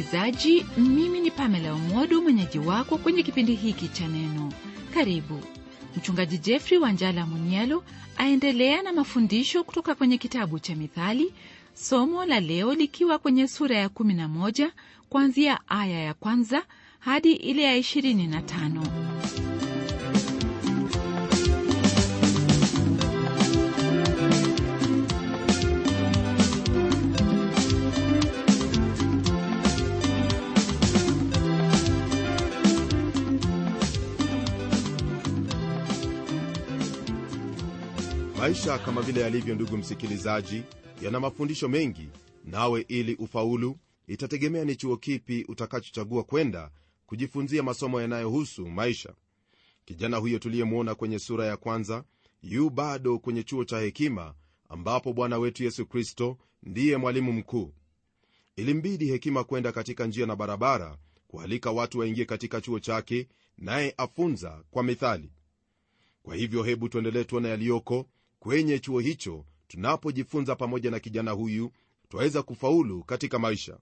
msikilizaji mimi ni pamela umodo mwenyeji wako kwenye kipindi hiki cha neno karibu mchungaji jeffrey wanjala munialo aendelea na mafundisho kutoka kwenye kitabu cha mithali somo la leo likiwa kwenye sura ya 11 kuanzia aya ya kwanza hadi ile ya 25 maisha kama vile yalivyo ndugu msikilizaji yana mafundisho mengi nawe ili ufaulu itategemea ni chuo kipi utakachochagua kwenda kujifunzia masomo yanayohusu maisha kijana huyo tuliyemwona kwenye sura ya kwanza yu bado kwenye chuo cha hekima ambapo bwana wetu yesu kristo ndiye mwalimu mkuu ilimbidi hekima kwenda katika njia na barabara kualika watu waingie katika chuo chake naye afunza kwa mithali kwa hivyo hebu tuendelee tuone yaliyoko kwenye chuo hicho tunapojifunza pamoja na kijana huyu twaweza kufaulu katika maisha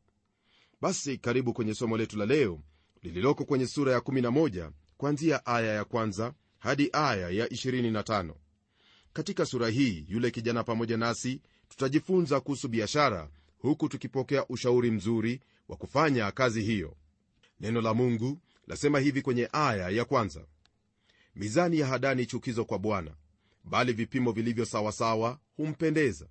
basi karibu kwenye somo letu la leo lililoko kwenye sura ya 11 kwanzia aya ya kwanza hadi aya ya 25 katika sura hii yule kijana pamoja nasi tutajifunza kuhusu biashara huku tukipokea ushauri mzuri wa kufanya kazi hiyo neno la mungu lasema hivi kwenye aya ya kwanza mizani ya hadani chukizo kwa bwana bali vipimo vilivyo sawasawa humpendeza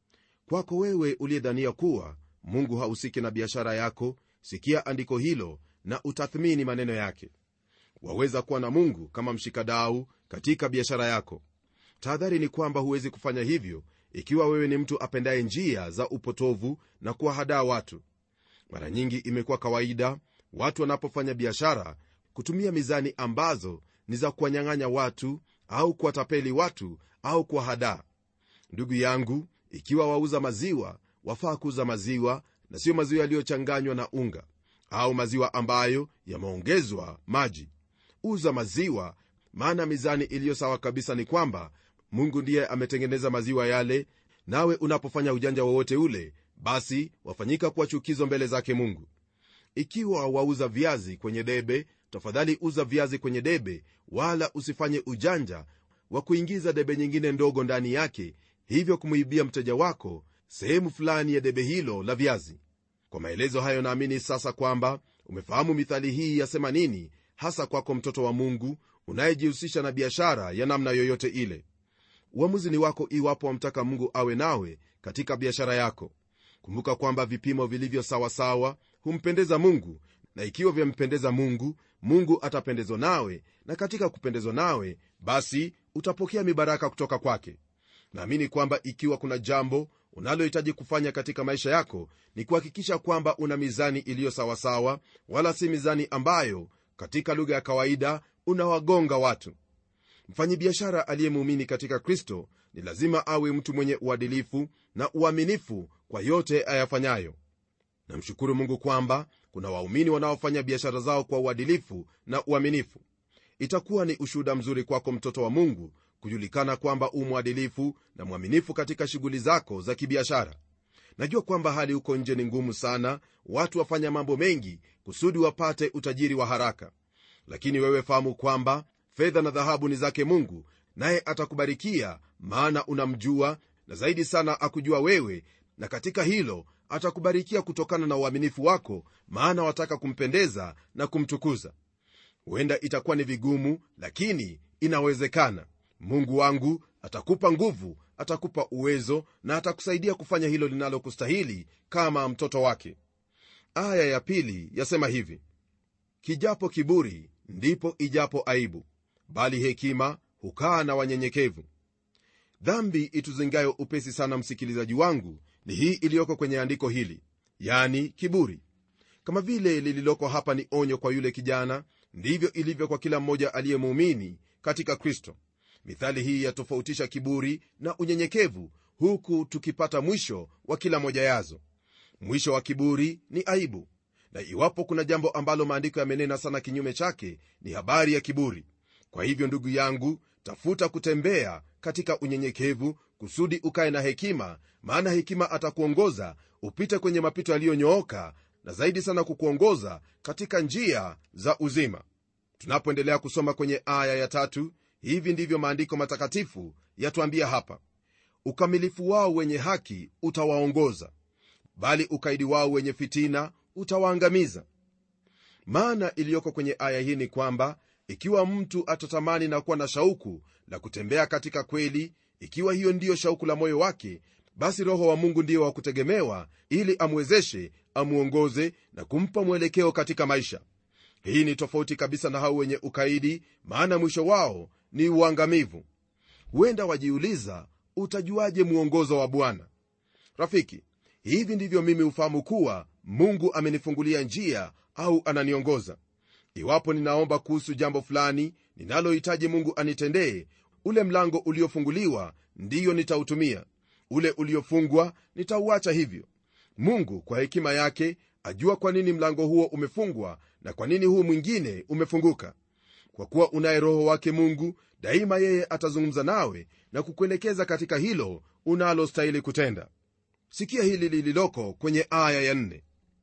kwako wewe uliyedhania kuwa mungu hahusiki na biashara yako sikia andiko hilo na utathmini maneno yake waweza kuwa na mungu kama mshikadau katika biashara yako tahadhari ni kwamba huwezi kufanya hivyo ikiwa wewe ni mtu apendaye njia za upotovu na kuwahadaa watu mara nyingi imekuwa kawaida watu wanapofanya biashara kutumia mizani ambazo ni za kuwanyang'anya watu au kuwatapeli watu au kuwahadaa ndugu yangu ikiwa wauza maziwa wafaa kuuza maziwa na siyo maziwa yaliyochanganywa na unga au maziwa ambayo yameongezwa maji uza maziwa maana mizani iliyo sawa kabisa ni kwamba mungu ndiye ametengeneza maziwa yale nawe unapofanya ujanja wowote ule basi wafanyika kuwa chukizo mbele zake mungu ikiwa wauza viazi kwenye debe tafadhali uza viazi kwenye debe wala usifanye ujanja wa kuingiza debe nyingine ndogo ndani yake hivyo kumwibia mteja wako sehemu fulani ya debe hilo la viazi kwa maelezo hayo naamini sasa kwamba umefahamu mithali hii yasema nini hasa kwako mtoto wa mungu unayejihusisha na biashara ya namna yoyote ile uamuzi ni wako iwapo wamtaka mungu awe nawe katika biashara yako kumbuka kwamba vipimo vilivyo sawasawa humpendeza mungu na ikiwa vyampendeza mungu mungu atapendezwa nawe na katika kupendezwa nawe basi utapokea mibaraka kutoka kwake naamini kwamba ikiwa kuna jambo unalohitaji kufanya katika maisha yako ni kuhakikisha kwamba una mizani iliyo sawasawa wala si mizani ambayo katika lugha ya kawaida unawagonga watu mfanyibiashara aliyemuumini katika kristo ni lazima awe mtu mwenye uadilifu na uaminifu kwa yote ayafanyayo namshukuru mungu kwamba kuna waumini wanaofanya biashara zao kwa uadilifu na uaminifu itakuwa ni ushuhuda mzuri kwako mtoto wa mungu kujulikana kwamba u mwadilifu na mwaminifu katika shughuli zako za kibiashara najua kwamba hali huko nje ni ngumu sana watu wafanya mambo mengi kusudi wapate utajiri wa haraka lakini wewe fahamu kwamba fedha na dhahabu ni zake mungu naye atakubarikia maana unamjua na zaidi sana akujua wewe na katika hilo atakubarikia kutokana na uaminifu wako maana wataka kumpendeza na kumtukuza huenda itakuwa ni vigumu lakini inawezekana mungu wangu atakupa nguvu atakupa uwezo na atakusaidia kufanya hilo linalokustahili kama mtoto wake aya ya pili yasema hivi kijapo kiburi ndipo ijapo aibu bali hekima hukaa na wanyenyekevu dhambi ituzingayo upesi sana msikilizaji wangu ni hii iliyoko kwenye andiko hili yani kiburi kama vile lililoko hapa ni onyo kwa yule kijana ndivyo ilivyo kwa kila mmoja aliyemuumini katika kristo mithali hii yatofautisha kiburi na unyenyekevu huku tukipata mwisho wa kila moja yazo mwisho wa kiburi ni aibu na iwapo kuna jambo ambalo maandiko yamenena sana kinyume chake ni habari ya kiburi kwa hivyo ndugu yangu tafuta kutembea katika unyenyekevu kusudi ukaye na hekima maana hekima atakuongoza upite kwenye mapito yaliyonyooka na zaidi sana kukuongoza katika njia za uzima tunapoendelea kusoma kwenye aya ya tatu hivi ndivyo maandiko matakatifu yatuambia hapa ukamilifu wao wenye haki utawaongoza bali ukaidi wao wenye fitina utawaangamiza maana iliyoko kwenye aya hii ni kwamba ikiwa mtu atatamani na kuwa na shauku la kutembea katika kweli ikiwa hiyo ndiyo shauku la moyo wake basi roho wa mungu ndiyo wa kutegemewa ili amwezeshe amwongoze na kumpa mwelekeo katika maisha hii ni tofauti kabisa na hao wenye ukaidi maana mwisho wao ni uangamivu huenda wajiuliza utajuaje mwongozo wa bwana rafiki hivi ndivyo mimi hufahamu kuwa mungu amenifungulia njia au ananiongoza iwapo ninaomba kuhusu jambo fulani ninalohitaji mungu anitendee ule mlango uliofunguliwa ndiyo nitautumia ule uliofungwa nitauacha hivyo mungu kwa hekima yake ajua kwa nini mlango huo umefungwa na kwa nini huu mwingine umefunguka kwa kuwa unaye roho wake mungu daima yeye atazungumza nawe na kukuelekeza katika hilo unalostahili kutenda sikia hili lililoko kwenye aya ya nne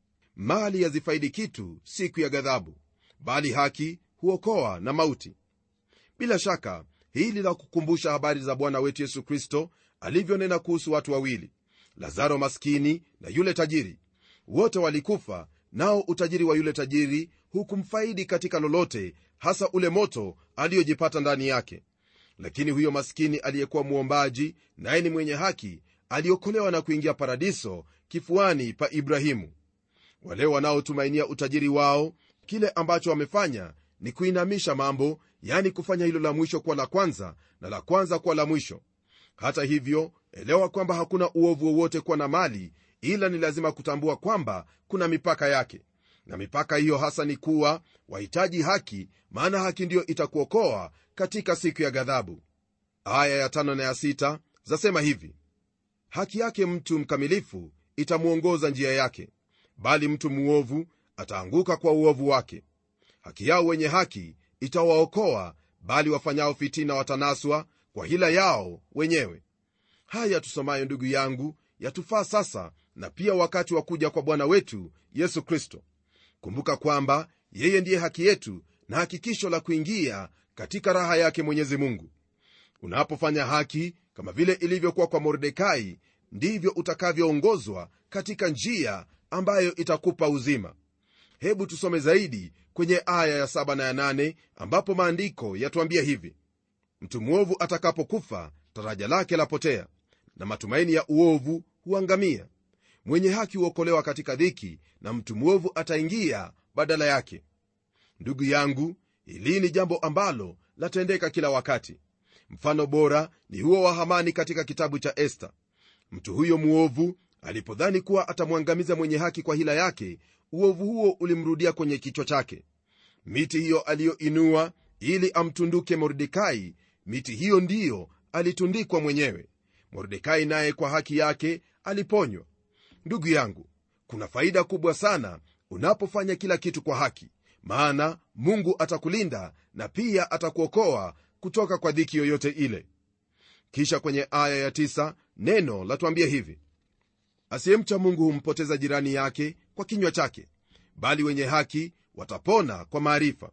mali yazifaidi kitu siku ya ghadhabu bali haki huokoa na mauti bila shaka hili la kukumbusha habari za bwana wetu yesu kristo alivyonena kuhusu watu wawili lazaro maskini na yule tajiri wote walikufa nao utajiri wa yule tajiri hukumfaidi katika lolote hasa ule moto aliyojipata ndani yake lakini huyo maskini aliyekuwa mwombaji naye ni mwenye haki aliokolewa na kuingia paradiso kifuani pa ibrahimu wale wanaotumainia utajiri wao kile ambacho wamefanya ni kuinamisha mambo yani kufanya hilo la mwisho kuwa la kwanza na la kwanza kuwa la mwisho hata hivyo elewa kwamba hakuna uovu wowote kuwa na mali ila ni lazima kutambua kwamba kuna mipaka yake na mipaka hiyo hasa ni kuwa wahitaji haki maana haki ndiyo itakuokoa katika siku ya ghadhabu aya ya tano na ya sita zasema hivi haki yake mtu mkamilifu itamwongoza njia yake bali mtu muovu ataanguka kwa uovu wake haki yao wenye haki itawaokoa bali wafanyao fitina watanaswa kwa hila yao wenyewe haya tusomayo ndugu yangu yatufaa sasa na pia wakati wa kuja kwa bwana wetu yesu kristo kumbuka kwamba yeye ndiye haki yetu na hakikisho la kuingia katika raha yake mwenyezi mungu unapofanya haki kama vile ilivyokuwa kwa mordekai ndivyo utakavyoongozwa katika njia ambayo itakupa uzima hebu tusome zaidi kwenye aya ya 7 na ya 8 ambapo maandiko yatuambia hivi mtu mwovu atakapokufa taraja lake lapotea na matumaini ya uovu huangamia mwenye haki huokolewa katika dhiki na mtu mwovu ataingia badala yake ndugu yangu hili ni jambo ambalo latendeka kila wakati mfano bora ni huo wa hamani katika kitabu cha esta mtu huyo mwovu alipodhani kuwa atamwangamiza mwenye haki kwa hila yake uovu huo ulimrudia kwenye kichwa chake miti hiyo aliyoinua ili amtunduke mordekai miti hiyo ndiyo alitundikwa mwenyewe mordekai naye kwa haki yake aliponywa ndugu yangu kuna faida kubwa sana unapofanya kila kitu kwa haki maana mungu atakulinda na pia atakuokoa kutoka kwa dhiki yoyote ile kisha kwenye aya ya tisa, neno latuambia hivi asiyemcha mungu humpoteza jirani yake kwa kinywa chake bali wenye haki watapona kwa maarifa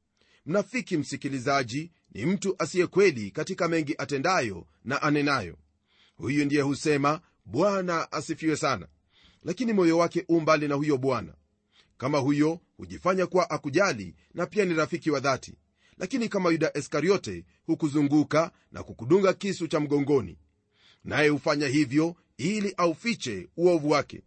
mnafiki msikilizaji ni mtu asiye kweli katika mengi atendayo na anenayo huyu ndiye husema bwana asifiwe sana lakini moyo wake u mbali na huyo bwana kama huyo hujifanya kuwa akujali na pia ni rafiki wa dhati lakini kama yuda iskariote hukuzunguka na kukudunga kisu cha mgongoni naye hufanya hivyo ili aufiche uovu wake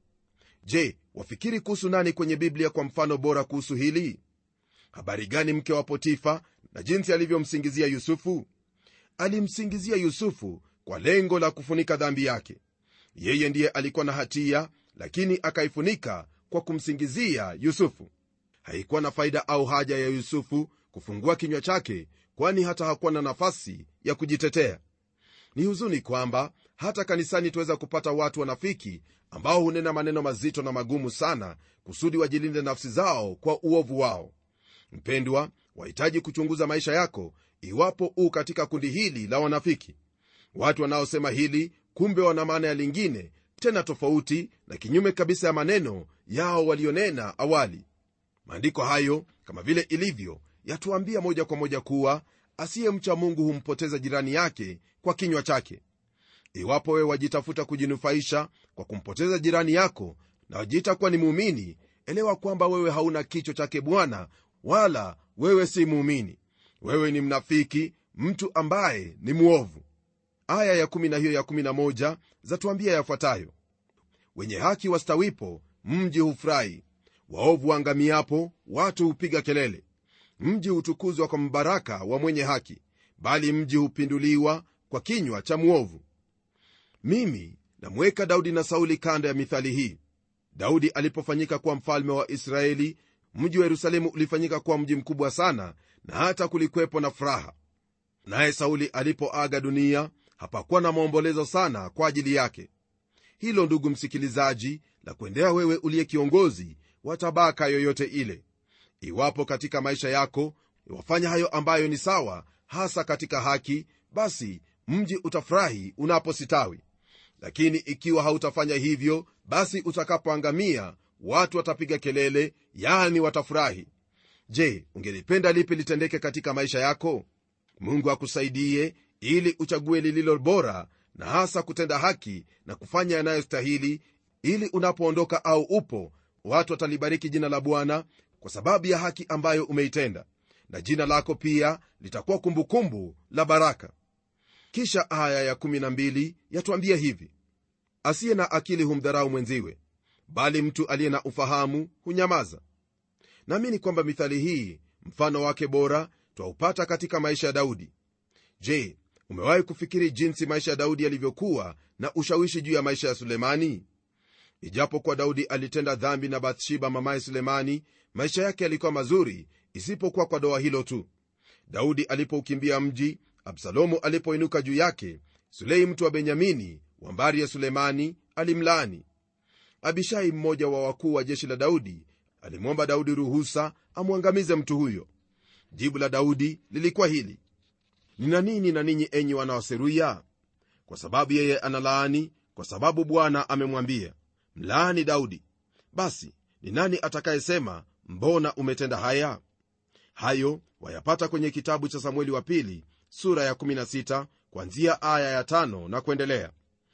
je wafikiri kuhusu nani kwenye biblia kwa mfano bora kuhusu hili habari gani mke wa potifa na jinsi alivyomsingizia yusufu alimsingizia yusufu kwa lengo la kufunika dhambi yake yeye ndiye alikuwa na hatia lakini akaifunika kwa kumsingizia yusufu haikuwa na faida au haja ya yusufu kufungua kinywa chake kwani hata hakuwa na nafasi ya kujitetea ni huzuni kwamba hata kanisani tuweza kupata watu wanafiki ambao hunena maneno mazito na magumu sana kusudi wajilinde nafsi zao kwa uovu wao mpendwa wahitaji kuchunguza maisha yako iwapo u katika kundi hili la wanafiki watu wanaosema hili kumbe wana maana ya lingine tena tofauti na kinyume kabisa ya maneno yao walionena awali maandiko hayo kama vile ilivyo yatuambia moja kwa moja kuwa asiyemcha mungu humpoteza jirani yake kwa kinywa chake iwapo wewe wajitafuta kujinufaisha kwa kumpoteza jirani yako na wajiita kuwa ni muumini elewa kwamba wewe hauna kichwa chake bwana wala wewe si muumini wewe ni mnafiki mtu ambaye ni mwovu aya ya kumi na hiyo ya kumi na moja zatuambia yafuatayo wenye haki wastawipo mji hufurahi waovu waangamiapo watu hupiga kelele mji hutukuzwa kwa mbaraka wa mwenye haki bali mji hupinduliwa kwa kinywa cha mwovu mimi namweka daudi na sauli kando ya mithali hii daudi alipofanyika kuwa mfalme wa israeli mji wa yerusalemu ulifanyika kuwa mji mkubwa sana na hata kulikwepo na furaha naye sauli alipoaga dunia hapakuwa na maombolezo sana kwa ajili yake hilo ndugu msikilizaji la kuendea wewe uliye kiongozi wa tabaka yoyote ile iwapo katika maisha yako wafanya hayo ambayo ni sawa hasa katika haki basi mji utafurahi unapositawi lakini ikiwa hautafanya hivyo basi utakapoangamia watu watapiga kelele yani watafurahi je ungelipenda lipi litendeke katika maisha yako mungu akusaidie ili uchague lililo bora na hasa kutenda haki na kufanya yanayostahili ili unapoondoka au upo watu watalibariki jina la bwana kwa sababu ya haki ambayo umeitenda na jina lako pia litakuwa kumbukumbu la baraka kisha aya ya12 yatuambia hivi asiye na akili humdharau mwenziwe bali mtu aliye na ufahamu hunyamaza naamini kwamba mithali hii mfano wake bora twaupata katika maisha ya daudi je umewahi kufikiri jinsi maisha ya daudi yalivyokuwa na ushawishi juu ya maisha ya sulemani ijapokuwa daudi alitenda dhambi na bathsheba mamaye sulemani maisha yake yalikuwa mazuri isipokuwa kwa doa hilo tu daudi alipoukimbia mji absalomu alipoinuka juu yake sulei mtu wa benyamini wa mbari ya sulemani alimlaani abishai mmoja wa wakuu wa jeshi la daudi alimwomba daudi ruhusa amwangamize mtu huyo jibu la daudi lilikuwa hili nina nini na ninyi enyi wana wa seruya kwa sababu yeye analaani kwa sababu bwana amemwambia mlaani daudi basi ni nani atakayesema mbona umetenda haya hayo wayapata kwenye kitabu cha samueli wa pili sura ya 16 kwanzia aya ya 5 na kuendelea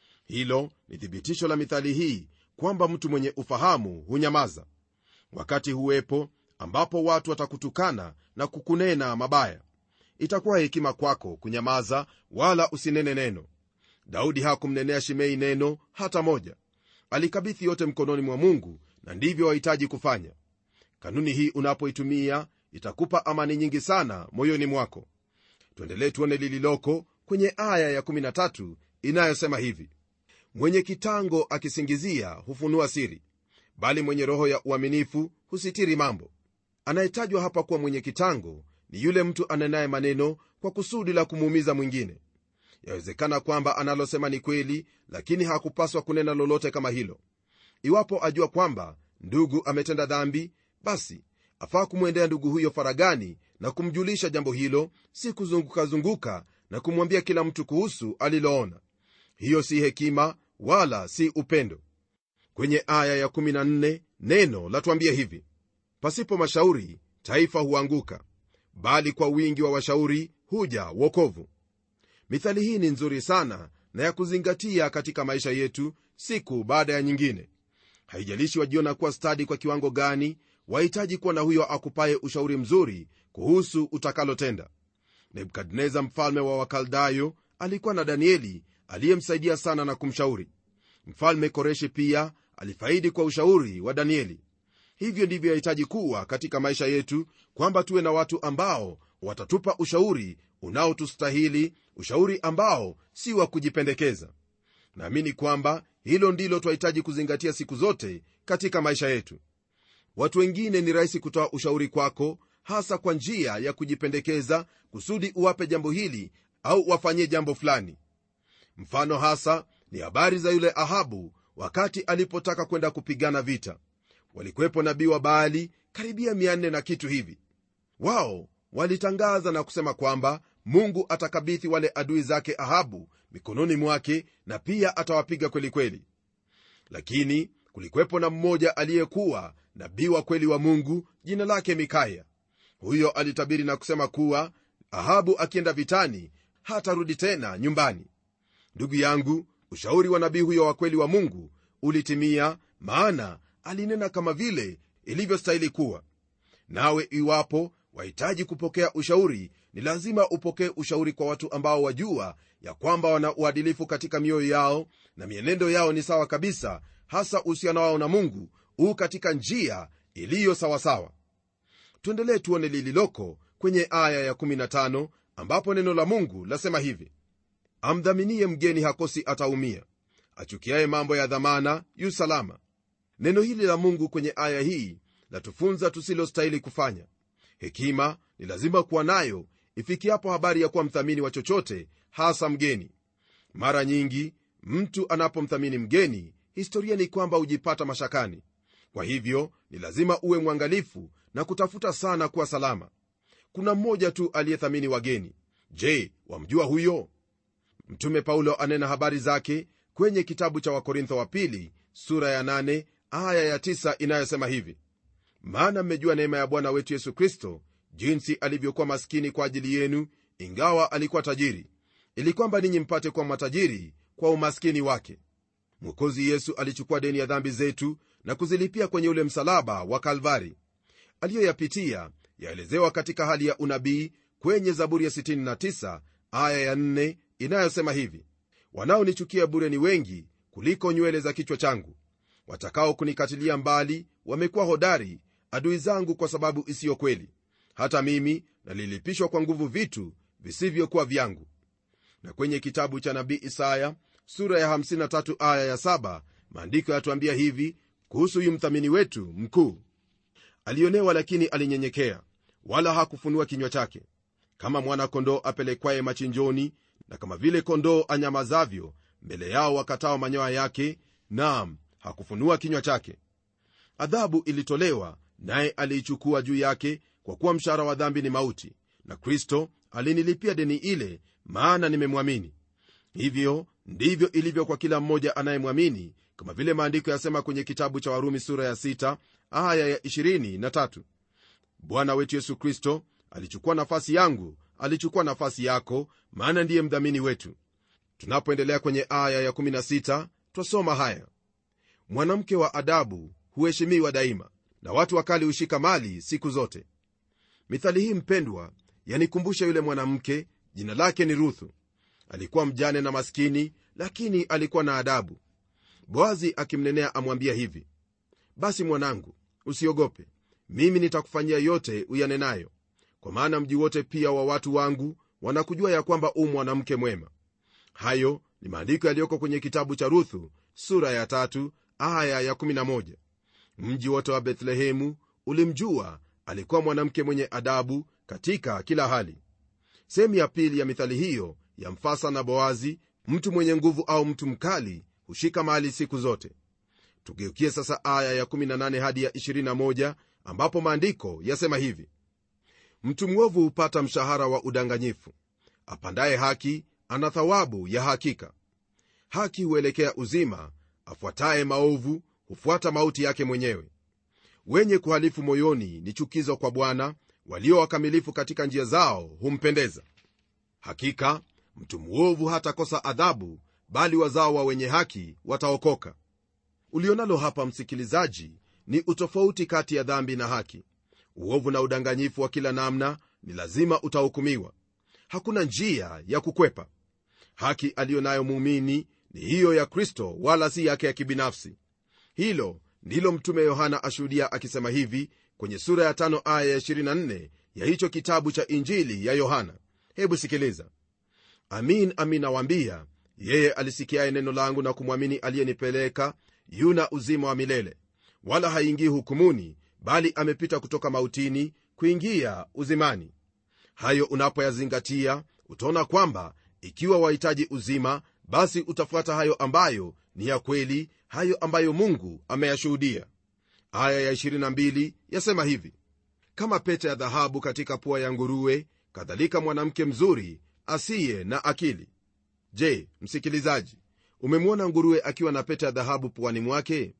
hilo ni thibitisho la mithali hii kwamba mtu mwenye ufahamu hunyamaza wakati huwepo ambapo watu watakutukana na kukunena mabaya itakuwa hekima kwako kunyamaza wala usinene neno daudi hakumnenea shimei neno hata moja alikabithi yote mkononi mwa mungu na ndivyo wahitaji kufanya kanuni hii unapoitumia itakupa amani nyingi sana moyoni mwako tuendelee tuone lililoko kwenye aya ya13 inayosema hivi mwenye kitango akisingizia hufunua siri bali mwenye roho ya uaminifu husitiri mambo anayetajwa hapa kuwa mwenye kitango ni yule mtu anenaye maneno kwa kusudi la kumuumiza mwingine yawezekana kwamba analosema ni kweli lakini hakupaswa kunena lolote kama hilo iwapo ajua kwamba ndugu ametenda dhambi basi afaa kumwendea ndugu huyo faragani na kumjulisha jambo hilo si kuzungukazunguka na kumwambia kila mtu kuhusu aliloona hiyo si hekima wala si upendo kwenye aya ya14 neno latuambia hivi pasipo mashauri taifa huanguka bali kwa wingi wa washauri huja wokovu mithali hii ni nzuri sana na ya kuzingatia katika maisha yetu siku baada ya nyingine haijalishi wajiona kuwa stadi kwa kiwango gani wahitaji kuwa na huyo akupaye ushauri mzuri kuhusu utakalotenda nebukadneza mfalme wa wakaldayo alikuwa na danieli aliyemsaidia sana na kumshauri mfalme koreshi pia alifaidi kwa ushauri wa danieli hivyo ndivyo yahitaji kuwa katika maisha yetu kwamba tuwe na watu ambao watatupa ushauri unaotustahili ushauri ambao si wa kujipendekeza naamini kwamba hilo ndilo twahitaji kuzingatia siku zote katika maisha yetu watu wengine ni rahisi kutoa ushauri kwako hasa kwa njia ya kujipendekeza kusudi uwape jambo hili au wafanyie jambo fulani mfano hasa ni habari za yule ahabu wakati alipotaka kwenda kupigana vita walikuwepo nabii wa baali karibia 400 na kitu hivi wao walitangaza na kusema kwamba mungu atakabithi wale adui zake ahabu mikononi mwake na pia atawapiga kwelikweli lakini kulikwepo na mmoja aliyekuwa nabii wa kweli wa mungu jina lake mikaya huyo alitabiri na kusema kuwa ahabu akienda vitani hatarudi tena nyumbani ndugu yangu ushauri wa nabii huyo wa kweli wa mungu ulitimia maana alinena kama vile ilivyostahili kuwa nawe iwapo wahitaji kupokea ushauri ni lazima upokee ushauri kwa watu ambao wajua ya kwamba wana uadilifu katika mioyo yao na mienendo yao ni sawa kabisa hasa uhusiano wao na mungu huu katika njia iliyo sawasawa tuendelee tuone lililoko kwenye aya ya15 ambapo neno la mungu lasema hivi amdhaminie mgeni hakosi ataumia achukiaye mambo ya dhamana yu salama neno hili la mungu kwenye aya hii latufunza tusilostahili kufanya hekima ni lazima kuwa nayo ifikiapo habari ya kuwa mthamini wa chochote hasa mgeni mara nyingi mtu anapomthamini mgeni historia ni kwamba hujipata mashakani kwa hivyo ni lazima uwe mwangalifu na kutafuta sana kuwa salama kuna mmoja tu aliyethamini wageni je wamjua huyo mtume paulo anena habari zake kwenye kitabu cha wakorintho wa pili sura ya 8 aya ya 9 inayosema hivi maana mmejua neema ya bwana wetu yesu kristo jinsi alivyokuwa maskini kwa ajili yenu ingawa alikuwa tajiri ili kwamba ninyi mpate kuwa matajiri kwa umaskini wake mwokozi yesu alichukua deni ya dhambi zetu na kuzilipia kwenye ule msalaba wa kalvari aliyoyapitia yaelezewa katika hali ya unabii kwenye zaburi ya 69 aya ya 4 inayosema hivi wanaonichukia bure ni wengi kuliko nywele za kichwa changu watakao kunikatilia mbali wamekuwa hodari adui zangu kwa sababu isiyo kweli hata mimi nalilipishwa kwa nguvu vitu visivyokuwa vyangu na kwenye kitabu cha nabii isaya sura ya 53 aya ya 7 maandiko yatuambia hivi kuhusu huyu mthamini wetu mkuu alionewa lakini alinyenyekea wala hakufunua kinywa chake kama mwana-kondoo apelekwaye machinjoni na kama vile kondoo anyamazavyo mbele yao wakatao manyoya yake naam hakufunua kinywa chake adhabu ilitolewa naye aliichukua juu yake kwa kuwa mshahara wa dhambi ni mauti na kristo alinilipia deni ile maana nimemwamini hivyo ndivyo ilivyo kwa kila mmoja anayemwamini kama vile maandiko yasema kwenye kitabu cha warumi sura ya 6 aya ya 23 bwana wetu yesu kristo alichukua nafasi yangu alichukua nafasi yako maana ndiye mdhamini wetu tunapoendelea kwenye aya ya 16 twasoma haya mwanamke wa adabu huheshimiwa daima na watu wakali hushika mali siku zote mithali hii mpendwa yanikumbusha yule mwanamke jina lake ni ruthu alikuwa mjane na maskini lakini alikuwa na adabu boazi akimnenea amwambia hivi basi mwanangu usiogope mimi nitakufanyia yote uyanenayo kwa maana mji wote pia wa watu wangu wanakujua ya kwamba u mwanamke mwema hayo ni maandiko yaliyoko kwenye kitabu cha ruthu sura ya tatu aya ya 11 mji wote wa bethlehemu ulimjua alikuwa mwanamke mwenye adabu katika kila hali sehemu ya pili ya mithali hiyo ya mfasa na boazi mtu mwenye nguvu au mtu mkali hushika mali siku zote tugeukie sasa aya ya 18 hadi ya 21 ambapo maandiko yasema hivi mtu mwovu hupata mshahara wa udanganyifu apandaye haki ana thawabu ya hakika haki huelekea uzima afuataye maovu hufuata mauti yake mwenyewe wenye kuhalifu moyoni ni chukizo kwa bwana walio wakamilifu katika njia zao humpendeza hakika mtu mwovu hatakosa adhabu bali wazao wa wenye haki wataokoka ulionalo hapa msikilizaji ni utofauti kati ya dhambi na haki uovu na udanganyifu wa kila namna ni lazima utahukumiwa hakuna njia ya kukwepa haki aliyo nayo muumini ni hiyo ya kristo wala si yake ya kibinafsi hilo ndilo mtume yohana ashuhudia akisema hivi kwenye sura ya tano aya ya 24 ya hicho kitabu cha injili ya yohana hebu sikiliza amin amin nawaambia yeye alisikiaye neno langu na kumwamini aliyenipeleka yuna uzima wa milele wala haingii hukumuni bali amepita kutoka mautini kuingia uzimani hayo unapoyazingatia utaona kwamba ikiwa wahitaji uzima basi utafuata hayo ambayo ni ya kweli hayo ambayo mungu ameyashuhudia aya ya 22 yasema hivi kama pete ya dhahabu katika pua ya nguruwe kadhalika mwanamke mzuri asiye na akili je msikilizaji umemwona nguruwe akiwa na pete ya dhahabu puani mwake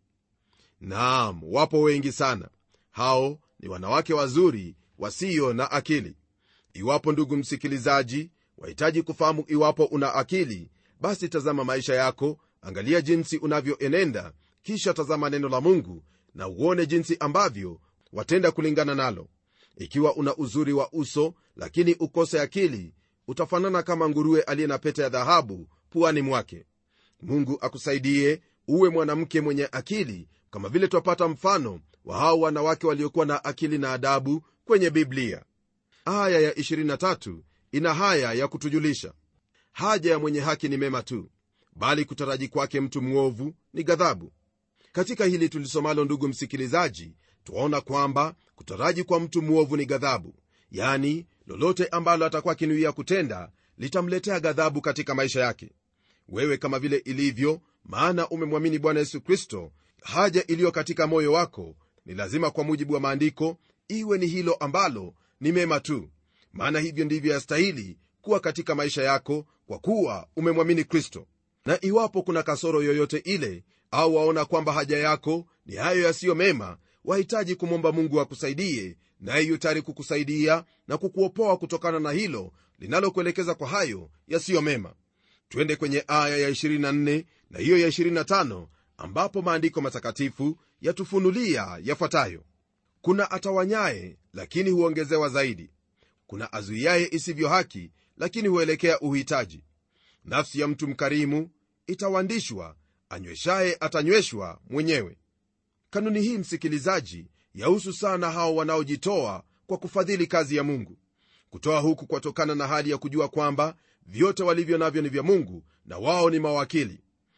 naam wapo wengi sana hao ni wanawake wazuri wasio na akili iwapo ndugu msikilizaji wahitaji kufahamu iwapo una akili basi tazama maisha yako angalia jinsi unavyoenenda kisha tazama neno la mungu na uone jinsi ambavyo watenda kulingana nalo ikiwa una uzuri wa uso lakini ukose akili utafanana kama nguruwe aliye na pete ya dhahabu puani mwake mungu akusaidie uwe mwanamke mwenye akili kama vile twapata mfano wa hao wanawake waliokuwa na akili na adabu kwenye biblia aya ya 23 ina haya ya kutujulisha haja ya mwenye haki ni mema tu bali kutaraji kwake mtu mwovu ni ghadhabu katika hili tulisomalo ndugu msikilizaji twaona kwamba kutaraji kwa mtu mwovu ni ghadhabu yani lolote ambalo atakuwa akinuia kutenda litamletea ghadhabu katika maisha yake wewe kama vile ilivyo maana umemwamini bwana yesu kristo haja iliyo katika moyo wako ni lazima kwa mujibu wa maandiko iwe ni hilo ambalo ni mema tu maana hivyo ndivyo yastahili kuwa katika maisha yako kwa kuwa umemwamini kristo na iwapo kuna kasoro yoyote ile au waona kwamba haja yako ni hayo yasiyo mema wahitaji kumwomba mungu akusaidie naye yu tayari kukusaidia na kukuopoa kutokana na hilo linalokuelekeza kwa hayo yasiyo mema twende kwenye aya ya 24 na hiyo ya 25 ambapo maandiko matakatifu yatufunulia yafuatayo kuna atawanyaye lakini huongezewa zaidi kuna azuiaye isivyo haki lakini huelekea uhitaji nafsi ya mtu mkarimu itawandishwa anyweshaye atanyweshwa mwenyewe kanuni hii msikilizaji yahusu sana hao wanaojitoa kwa kufadhili kazi ya mungu kutoa huku kwatokana na hali ya kujua kwamba vyote walivyo navyo ni vya mungu na wao ni mawakili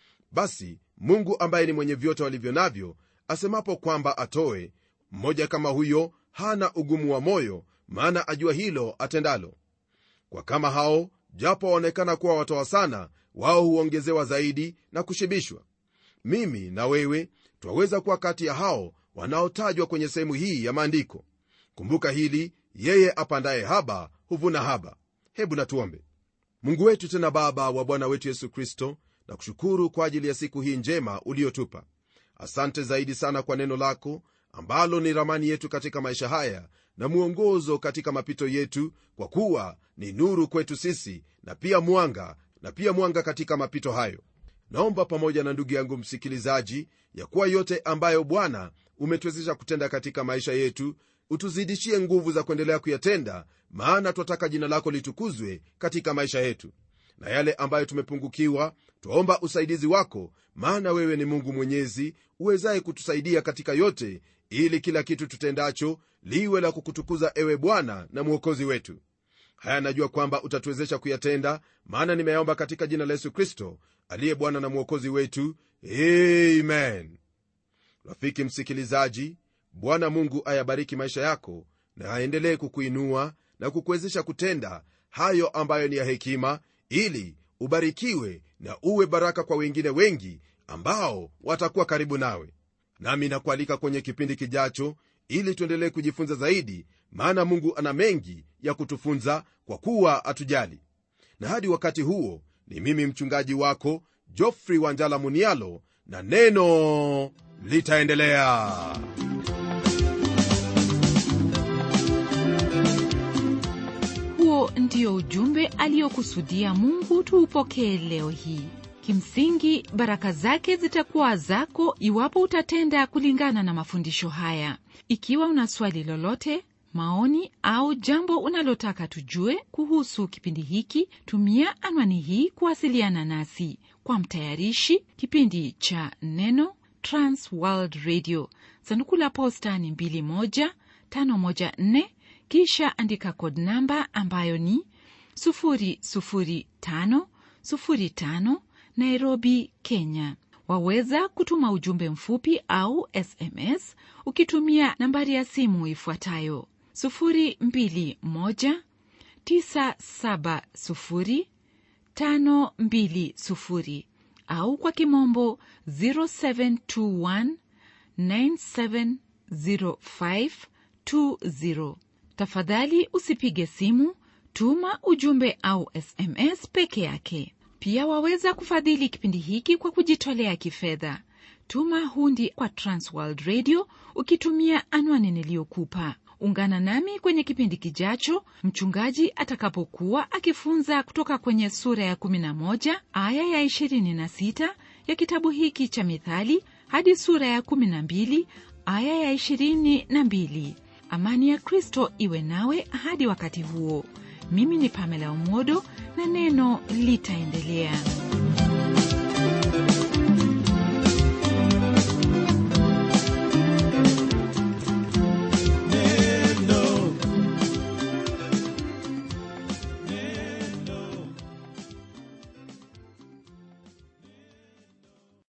basi mungu ambaye ni mwenye vyote walivyo navyo asemapo kwamba atoe mmoja kama huyo hana ugumu wa moyo maana ajua hilo atendalo kwa kama hao japo waonekana kuwa watoa sana wao huongezewa zaidi na kushibishwa mimi na wewe twaweza kuwa kati ya hao wanaotajwa kwenye sehemu hii ya maandiko kumbuka hili yeye apandaye haba huvuna haba hebu natuombe mungu wetu tena baba wa bwana wetu yesu kristo na kushukuru kwa ajili ya siku hii njema uliyotupa asante zaidi sana kwa neno lako ambalo ni ramani yetu katika maisha haya na mwongozo katika mapito yetu kwa kuwa ni nuru kwetu sisi na pia mwanga na pia mwanga katika mapito hayo naomba pamoja na ndugu yangu msikilizaji ya kuwa yote ambayo bwana umetuwezesha kutenda katika maisha yetu utuzidishie nguvu za kuendelea kuyatenda maana twataka jina lako litukuzwe katika maisha yetu na yale ambayo tumepungukiwa twaomba usaidizi wako maana wewe ni mungu mwenyezi uwezaye kutusaidia katika yote ili kila kitu tutendacho liwe la kukutukuza ewe bwana na mwokozi wetu haya najua kwamba utatuwezesha kuyatenda maana nimeyaomba katika jina la yesu kristo aliye bwana na mwokozi wetu amen rafiki msikilizaji bwana mungu ayabariki maisha yako na aendelee kukuinua na kukuwezesha kutenda hayo ambayo ni ya hekima ili ubarikiwe na uwe baraka kwa wengine wengi ambao watakuwa karibu nawe nami nakualika kwenye kipindi kijacho ili tuendelee kujifunza zaidi maana mungu ana mengi ya kutufunza kwa kuwa atujali na hadi wakati huo ni mimi mchungaji wako jofrey wanjala munialo na neno litaendelea huo ndio ujumbe aliyokusudia mungu tuupokee leo hii kimsingi baraka zake zitakuwa zako iwapo utatenda kulingana na mafundisho haya ikiwa una swali lolote maoni au jambo unalotaka tujue kuhusu kipindi hiki tumia anwani hii kuwasiliana nasi kwa mtayarishi kipindi cha neno transworld radio sanduku la posta ni 21514 kisha andika kod namba ambayo ni 00505 nairobi kenya waweza kutuma ujumbe mfupi au sms ukitumia nambari ya simu ifuatayo 221970520 au kwa kimombo 0721970520 tafadhali usipige simu tuma ujumbe au sms peke yake pia waweza kufadhili kipindi hiki kwa kujitolea kifedha tuma hundi kwa transworld radio ukitumia anwani niliyokupa ungana nami kwenye kipindi kijacho mchungaji atakapokuwa akifunza kutoka kwenye sura ya 11 aya ya 26 ya kitabu hiki cha mithali hadi sura ya 12 aya ya 22 amani ya kristo iwe nawe hadi wakati huo mimi ni pamela umodo na neno litaendelea